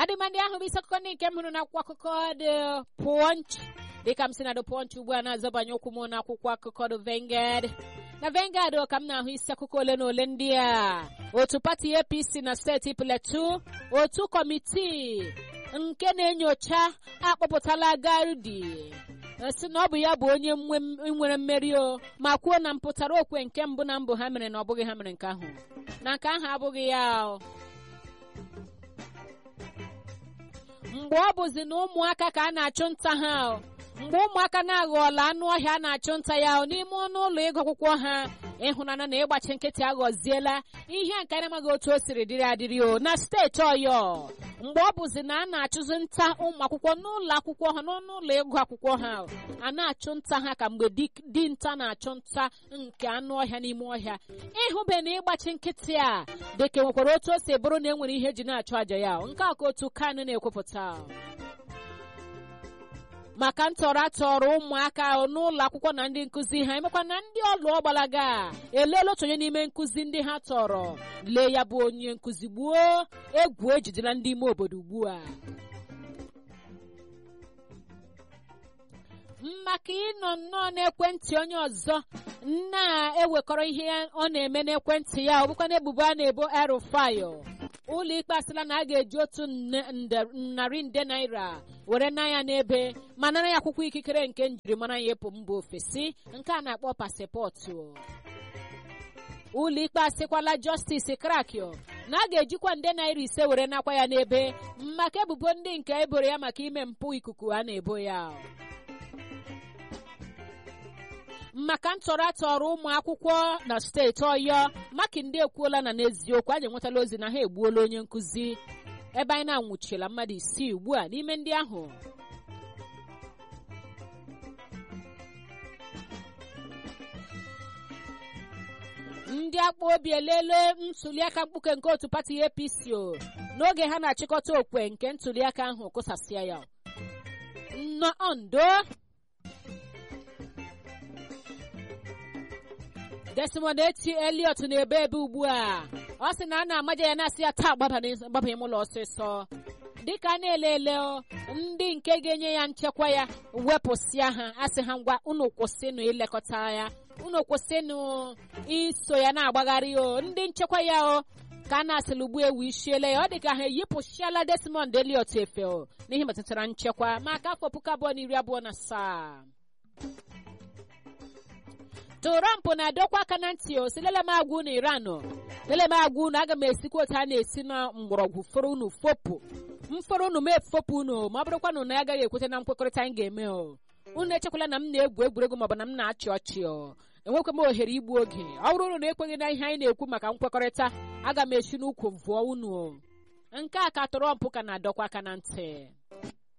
ọdịma ndị ahụ bụ isi akụkọ ndị nke m hụrụ n'akwụkwọ akụkọ dị Punch dịka m si na The Punch ugbu a na-azọbanye ụkwụ m n'akwụkwọ akụkọ The Vanguard na Vanguard ka m na-ahụ isi akụkọ ole na ole ndị a otu pati APC na steeti Plateau otu kọmitii nke na-enyocha akpọpụtala Garudi si na ọ bụ ya bụ onye nwere mmeri o ma kwuo na mpụtara okwe nke mbụ na mbụ ha mere na ọ bụghị ha mere nke ahụ na nke ahụ abụghị ya o mgbe ọ bụzi na ụmụaka ka a na-achụ nta ha mgbe ụmụaka na-aghọọla anụ ọhịa a na-achụ nta ya n'ime ọnụ ụlọ ịgụ akwụkwọ ha ịhụnanya na ịgbachi nkịtị aghọziela ihe nke na-amaghị otu o siri dịrị adịrị o na steeti ọyọ mgbe ọ bụzi na a na-achụzi nta ụmụ akwụkwọ n'ụlọ akwụkwọ ha n'ọnụ ụlọ ịgụ akwụkwọ ha a na-achụ nta ha ka mgbe dinta na-achụ nta nke anụ ọhịa n'ime ọhịa ịhụbe na ịgbachi nkịtị a dịka nwekwara otu o si bụrụ na e nwere ihe eji na-achụ àjà ya nke a ka otu kanụ na-ekwupụta maka ntọrọ atọrọ ụmụaka n'ụlọ akwụkwọ na ndị nkụzi ha emekwa na ndị ọlụ ọgbalaga eleela otu onye n'ime nkụzi ndị ha tọrọ lee ya bụ onye nkụzi gbuo egwu ejidela ndị ime obodo ugbu a maka ịnọ nnọọ n'ekwentị onye ọzọ na-ewekọrọ ihe ọ na-eme n'ekwentị ya ọ bụkwa na ebubo a na-ebo erufayo ụlọ ikpe asịla na a ga-eji otu narị nde naira were na ya n'ebe ma nara ya akwụkwọ ikikere nke njirimara ya ịpụ mba ofesi nke a na-akpọ pasịpọtụ ụlọ ikpe asịkwala jọstisi krakio na a ga-ejikwa nde naira ise were nakwa ya n'ebe maka ebubo ndị nke eboro ya maka ime mpụ ikuku a na-ebo ya maka ntọrọ atọrọ ụmụ akwụkwọ na steeti ọyọ makinde ekwuola na n'eziokwu anyị enwetala ozi na ha egbuola onye nkụzi ebe anyị na-anwụchila mmadụ isii ugbu a n'ime ndị ahụ ndị akpa obi elele ntuliaka mkpuke nke otu pati APC o n'oge ha na-achịkọta okwe nke ntuliaka ahụ kụsasịa ya Ondo Desmond Eti Elliot na-ebe ebe ugbu a ọ sị na a na-amaja ya na-asị ya taa gbabanye m ụlọ ọsịsọ dịka a na-elele ndị nke ga-enye ya nchekwa ya wepụsịa ha asị ha ngwa unu kwụsịnụ ilekọta ya unu kwụsịnụ iso ya na-agbagharị o ndị nchekwa ya o ka a na-asịla ugbu ewu isiele ya ọ dị ka ha eyipụchiala Desmond Elliot efe o n'ihe metụtara nchekwa maka afọ puku abụọ na iri abụọ na asaa Trump na-adọkwa aka na ntị o si lele m agwa unu Iran lele m agwa unu aga m esikwa otu a na-esi na mgbọrọgwụ fọrọ unu fopụ mfọrọ unu ma efopụ unu ma ọ bụrụkwa na unu agaghị ekweta na nkwekọrịta anyị ga-eme o unu echekwala na m na-egwu egwuregwu maọbụ na m na-achị ọchị o enwekwa m ohere igbu oge ọ bụrụ unu na-ekweghị na ihe anyị na-ekwu maka nkwekọrịta aga m esi n'ukwu vụọ unu o nke a ka Trump ka na-adọkwa aka na ntị